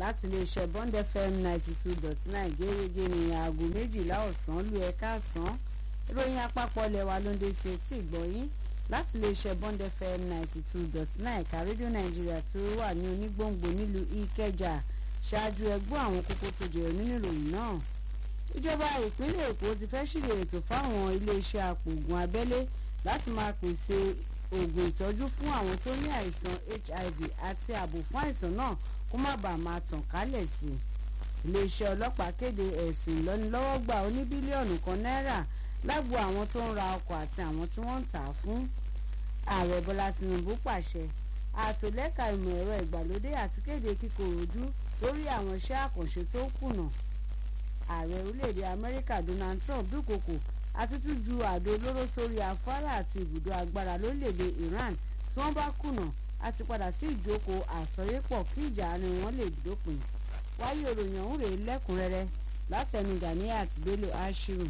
láti iléeṣẹ́ bond fm ninety two dot nine gẹ́gẹ́ ní aago méjìlá ọ̀sán lu ẹ̀ka àsán ìròyìn àpapọ̀ lẹ́wà ló ń dé sí etí ìgbọ̀nyín láti iléeṣẹ́ bond fm ninety two dot nine ẹ̀ka rédíò nàìjíríà tó wà ní onígbòǹgbò nílùú ìkẹjà ṣáájú ẹgbọ́ àwọn kókó tó jẹyọ nínú ìròyìn náà ìjọba ìpínlẹ̀ èkó ti fẹ́ ṣíde ètò fáwọn iléeṣẹ́ apògùn abẹ́lé láti máa pèsè oògùn ìtọ́jú fún àwọn tó ní àìsàn hiv àti ààbò fún àìsàn náà kó má bàa máa tàn kálẹ̀ sí i iléeṣẹ́ ọlọ́pàá kéde ẹ̀sùn ìlọ́nilọ́wọ́gbà oní bílíọ̀nù kan náírà lágbo àwọn tó ń ra ọkọ̀ àti àwọn tí wọ́n ń tà á fún ààrẹ bọ́lá tinubu pàṣẹ àtòlẹ́ka ìmọ̀ ẹ̀rọ ìgbàlódé àti kéde kíkoròjú lórí àwọn iṣẹ́ àkànṣe tó kùnà ààrẹ orílẹ̀-èdè amẹ́ríkà donald trump dúnkokò àti tún ju àdó olóró sórí afárá àti ibùdó agbára lórílẹ̀-èdè iran tí wọ́n bá kùnà àti padà sí ìjókòó àsọyépọ̀ kí ìjà àárín wọn lè dópin wáyé òròyìn ọ̀hún rèé lẹ́kùnrẹ́rẹ́ látẹnu ganiat bello ashiru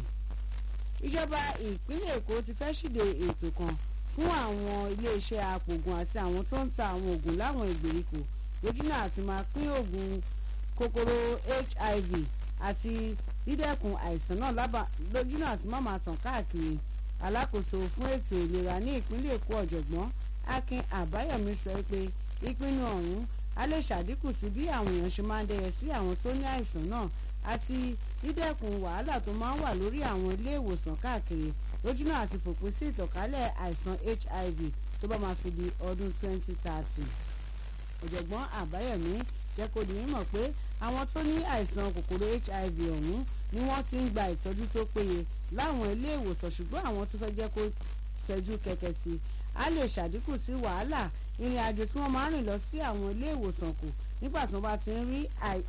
ìjọba ìpínlẹ̀ èkó ti fẹ́ ṣíde ètò kan fún àwọn iléeṣẹ́ apògùn àti àwọn tó ń ta àwọn oògùn láwọn ìgbèríko lójúnà àti máa pín oògùn kòkòrò hiv àti dídẹ́kun àìsàn náà lábà lójúnà àti má máa tàn káàkiri alákòóso fún ètò ìlera ní ìpínlẹ̀ èkó ọ̀jọ̀gbọ́n akin àbáyọ̀mí sọ pé ìpinnu ọ̀hún á lè ṣàdínkù sí bí àwọn èèyàn ṣe máa ń dẹyẹ sí àwọn tó ní àìsàn náà àti dídẹ́kun wàhálà tó máa ń wà lórí àwọn ilé ìwòsàn káàkiri lójúnà àti fòpin sí ìtànkálẹ̀ àìsàn hiv tó bá máa fi di ọdún 2030 ọ̀jọ̀gbọ́n àbáyọ̀mí jẹ́ kó di mímọ̀ pé àwọn tó ní àìsàn kòkòrò hiv ọ̀hún ni wọ́n ti ń gba ìtọ́jú tó péye láwọn ilé ìwòsàn ṣùgbọ́n àwọn tó fẹ́ jẹ́ kó fẹjú kẹ̀kẹ́ sí á lè ṣàdínkù sí wàhálà ìrìn àjò tí wọ́n máa ń rìn lọ sí àwọn ilé ìwòsàn kù nígbà tí wọ́n bá ti ń rí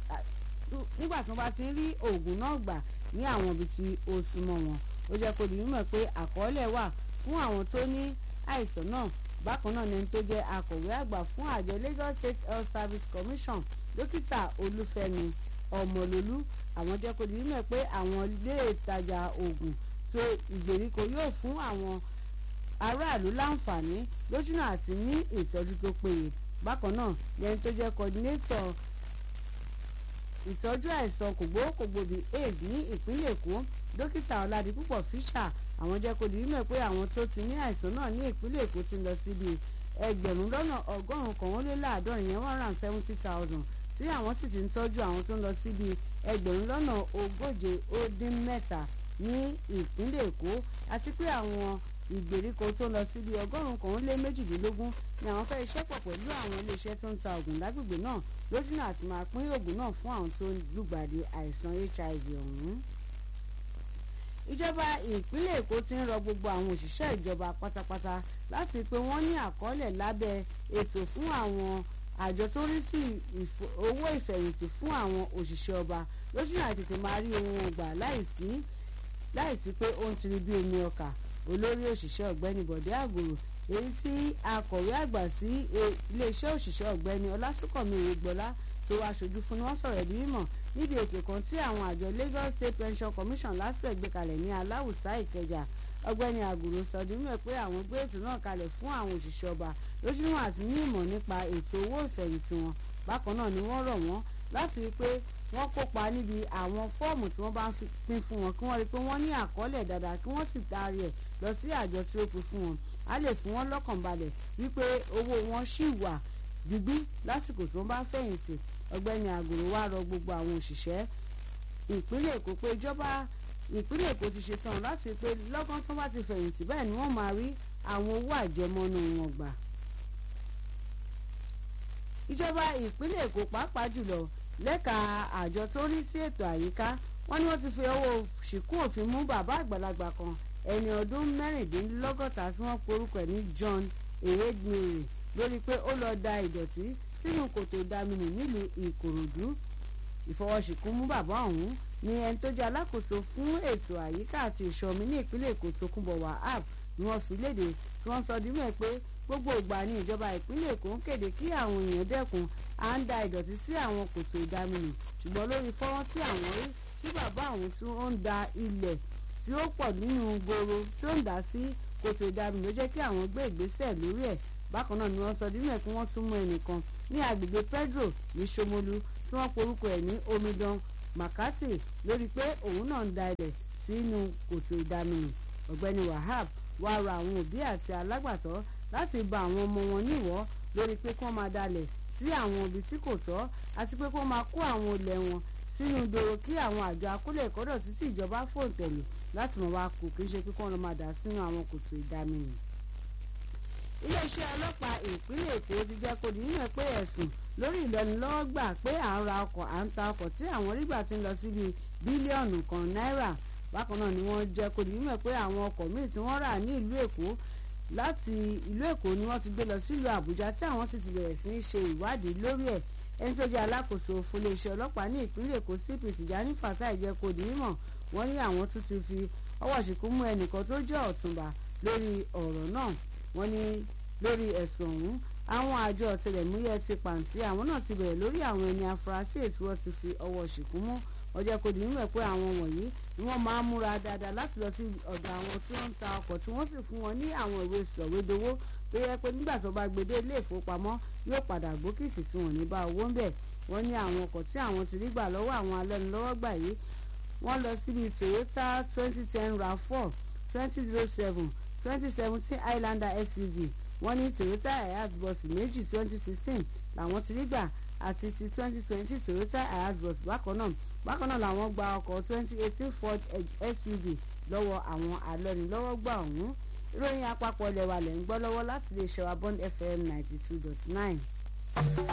nígbà tí wọ́n bá ti ń rí oògùn náà gbà ní àwọn ibi tí ó súnmọ́ wọn ó jẹ́ kó di mímọ̀ pé àkọọ́lẹ̀ wà fún àwọn tó ní àìsàn náà bákan náà ni ẹni tó jẹ́ akọ̀wé àgbà fún àjọ lagos state health service commission dókítà olúfẹ́mi ọmọlólú àwọn jẹ́ kó di mímọ̀ pé àwọn ilé ìtajà oògùn tó ìgbèríko yóò fún àwọn aráàlú láǹfààní lójúnà àti ní ìtọ́jú tó péye bákan náà ni ẹni tó jẹ́ coordinator ìtọ́jú àìsàn kògbókògbòbí aids ní ìpínlẹ̀ èkó dókítà ọ̀làdìpúpọ̀ fisher àwọn jẹ́ kó di mímọ̀ pé àwọn tó ti ní àìsàn náà ní ìpínlẹ̀ èkó ti lọ síbi ẹgbẹ̀rún lọ́nà ọgọ́rùn-ún kan ó lé láàádọ́rin yẹn one hundred seventy thousand tí àwọn sì ti ń tọ́jú àwọn tó ń lọ síbi ẹgbẹ̀rún lọ́nà ogóje ó dín mẹ́ta ní ìpínlẹ̀ èkó àti pé àwọn ìgbèríko tó lọ síbi ọgọ́rùn-ún kan ó lé méjìdínlógún ni àwọn fẹ́ iṣẹ́ pọ̀ pẹ̀lú àwọn iléeṣẹ́ tó ń ta oògùn lágbègbè náà lójúnà àti máa pín oògùn náà fún àwọn tó ń lùgbàdì àìsàn hiv ọ̀hún ìjọba ìpínlẹ̀ èkó ti ń rọ gbogbo àwọn òṣìṣẹ́ ìjọba pátápátá láti pé wọ́n ní àkọọ́lẹ̀ lábẹ́ ètò fún àwọn àjọ tó rí sí owó ìfẹ̀yìntì fún àwọn òṣìṣẹ́ ọba lójú náà tètè máa rí ohun ọgbà láìsí láìsí pé ó ń tiri bí omi ọkà olórí òṣìṣẹ́ ọ̀gbẹ́ni bọ̀dé àgòrò èyí tí akọ̀wé àgbà sí iléeṣẹ́ òṣìṣẹ́ ọ̀gbẹ́ni ọlásùnkànmí ìrègbọ́lá tó wá aṣojú fún ni wọ́n sọ̀rọ̀ ẹ̀dí mímọ̀ níbi ètò kan tí àwọn àjọ lagos state pension commission lásìkò gbé kalẹ̀ ní aláwùsá ìkẹjà ọgbẹ́ni àgùrò sọdúnmọ́ ẹ̀ pé àwọn gbé ètò náà kalẹ̀ fún àwọn òṣìṣẹ́ ọba lójúmọ́ àti ní ìmọ̀ nípa ètò owó ìfẹ̀yìntì wọn bákan náà ni wọ́n rọ̀ wọ́n láti rí i pé wọ́n kópa níbi àwọn fọ́ọ̀mù tí wọ́n bá ń pín fún wọn kí wọ́n rí i pé wọ́n ní àkọọ́lẹ̀ dáadáa kí wọ́n sì taari ẹ̀ lọ sí àjọ tí ó pín fún wọn á lè fún wọn lọ́kàn balẹ̀ wípé owó wọn ṣì wà gbígbí lásìkò tí wọ́n bá fẹ̀yìntì ọgbẹ́ni àgùrò wá rọ gbogbo àwọn òṣìṣẹ́ ìpínlẹ̀ èkó pé ìjọba ìpínlẹ̀ èkó ti ṣetán láti pé lọ́gán tó bá ti fẹ̀yìntì bẹ́ẹ̀ ni wọ́n máa rí àwọn owó àjẹmọ́nú wọn gbà. ìjọba ìpínlẹ̀ èkó pàápàá jùlọ lẹ́ka àjọ tó rí sí ètò àyíká wọ́n ní wọ́n ti fi owó ṣìkún òfin mú bàbá àgbàlagbà kan ẹni ọdún mẹ́rìndínlọ́gọ́ta tí wọ́n porúkọ ẹ̀ ní john ehedmire lórí pé ó lọ da ìdọ̀tí sínú kòtò ìdaminù nílùú ìkòròdú ìfọwọ́sìnkún mú bàbá ọ̀hún ni ẹni tó jẹ́ alákòóso fún ètò àyíká àti ìṣọ̀mí ní ìpínlẹ̀ èkó tókunbọ̀ wahab ni wọ́n fi léde tí wọ́n sọ dímọ̀ pé gbogbo ìgbà ni ìjọba ìpínlẹ̀ èkó ń kéde kí àwọn èèyàn dẹ́kun à ń da ìdọ̀tí sí àwọn kòtò ìdaminù ṣùgbọ́n lórí fọ́nrán tí àwọn rí tí bàbá àwọn tí ó ń da ilẹ̀ tí ó pọ̀ nínú gbòòrò tí ó ń dà sí kòtò ìdaminù ló jẹ́ kí àwọn gbé ìgbésẹ̀ lórí ẹ̀ bákan náà ni wọ́n sọ dímọ̀ pé wọ́n tún mú ẹnìkan ní agbègbè pedro ní Ṣómólú tí tí wọ́n porúkọ ẹ̀ ní omidan makati lórí pé òun náà ń da ilẹ̀ sínú kòtò ìdaminù ọ̀gbẹ́ni wahab wá rọ àwọn òbí àti alágbàtọ́ láti ba àwọn ọmọ wọn níwọ̀ lórí pé kí wọ́n máa dalẹ̀ sí àwọn ibi tí kò tọ́ àti pé kí wọ́n máa kó àwọn olè wọn sínú dòrò kí àwọn àjọ akólẹ̀ ìkọ́dọ̀ títí ìjọba fòǹtẹ̀lù láti mọ̀ wá kù kí n ṣe pé kí wọ́n lọ máa dà sínú àwọn kòtò ìdaminù iléeṣẹ́ ọlọ́pàá ìpínlẹ̀ èkó ti jẹ́ kó di nínú pé ẹ̀sùn lórí ìlọ́nilọ́wọ́gbà pé à ń ra ọkọ̀ à ń ta ọkọ̀ tí àwọn rígbà ti ń lọ síbi bílíọ̀nù kan náírà bákan náà ni wọ́n jẹ́ kó di nínú pé àwọn ọkọ̀ míì tí wọ́n rà ní ìlú èkó láti ìlú èkó ni wọ́n ti gbé lọ sílùú àbújá tí àwọn sì ti bẹ̀rẹ̀ sí í ṣe ìwádìí lórí ẹ̀ ẹni tó jẹ́ alákòóso fún iléeṣẹ́ ọlọ́pàá ní ìpínlẹ̀ èkó cp tìjání fatai jẹ́ kó di mímọ̀ wọ́n ní àwọn tún ti fi ọwọ́ ṣìkún mú ẹnìkan tó jẹ́ ọ̀túnba lórí ọ̀rọ̀ náà wọ́n ní lórí ẹ̀sùn ọ̀hún àwọn àjọ ọ̀tẹlẹ̀múyẹ́ ti pàǹtí àwọn náà ti bẹ̀rẹ̀ lórí àwọn ẹni afurasí ètí wọ́n ti fi ọwọ́ ṣìkún mú ọjọ́ kò dín níwẹ̀ pé àwọn wọ̀nyí ni wọ́n máa ń múra dáadáa láti lọ sí ọ̀dọ̀ àwọn tí wọ́n ń ta ọkọ̀ tí wọ́n sì fún wọn ní àwọn ìwé sọ̀wédowó tó yẹ pé nígbà tó bá gbede ilé ìfowópamọ́ yóò padà gbókìtì tí wọ́n ní bá owó ń bẹ̀ wọ́n ní àwọn ọkọ̀ tí àwọn ti rí gbà lọ́wọ́ àwọn alẹ́nulọ́wọ́gbà yìí wọ́n lọ síbi Toyota twenty ten rav4 twenty zero seven twenty seventeen Highlander SUV wọ́n ní Toyota Hiace bus méjì twenty sixteen làwọn ti rí gbà àti ti twenty twenty Toyota Hiace bus bákan náà bákan náà làwọn gba ọkọ̀ twenty eighteen Ford SUV lọ́wọ́ àwọn alẹ́nulọ́wọ́gbà ọ̀hún ìròyìn àpapọ̀ ilẹ̀ wa lẹ̀ ń gbọ́ lọ́wọ́ láti lè ṣe wa Bond FM ninety two dot nine.